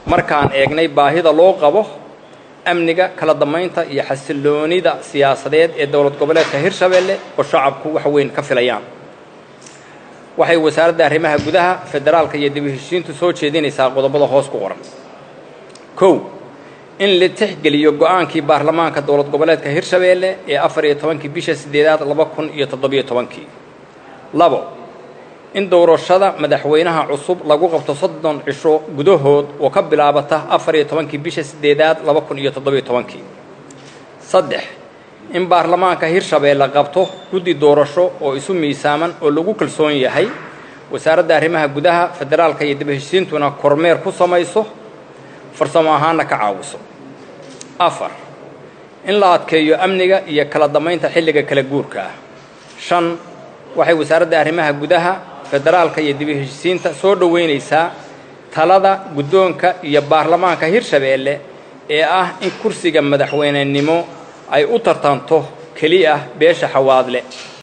markaan eegnay baahida loo qabo amniga kala damaynta iyo xasiloonida siyaasadeed ee dowlad goboleedka hirshabeelle oo shacabku wax weyn ka filayaan waxay wasaaradda arrimaha gudaha federaalka iyo dib u heshiintu soo jeedinaysaa qodobada hoos ku qoran kow in la tixgeliyo go-aankii baarlamaanka dowlad goboleedka hirshabeelle ee afar iyo tobankii bisha siddeedaad laba kun iyo toddobiyo tobankii labo in doorashada madaxweynaha cusub lagu qabto soddon cisho gudahood oo ka bilaabata afar iyo tobankii bisha siddeedaad laba kun iyo toddobiyo tobankii saddex in baarlamaanka hirshabeelle qabto guddi doorasho oo isu miisaaman oo lagu kalsoon yahay wasaaradda arrimaha gudaha federaalka iyo dib heshiintuna kormeer ku samayso farsamo ahaanna ka caawiso afar in la adkeeyo amniga iyo kala damaynta xilliga kala guurka ah shan waxay wasaaradda arrimaha gudaha federaalka iyo dib heshiisiinta soo dhoweynaysaa talada guddoonka iyo baarlamaanka hirshabeelle ee ah in kursiga madaxweynenimo ay u tartanto keliya beesha xawaadle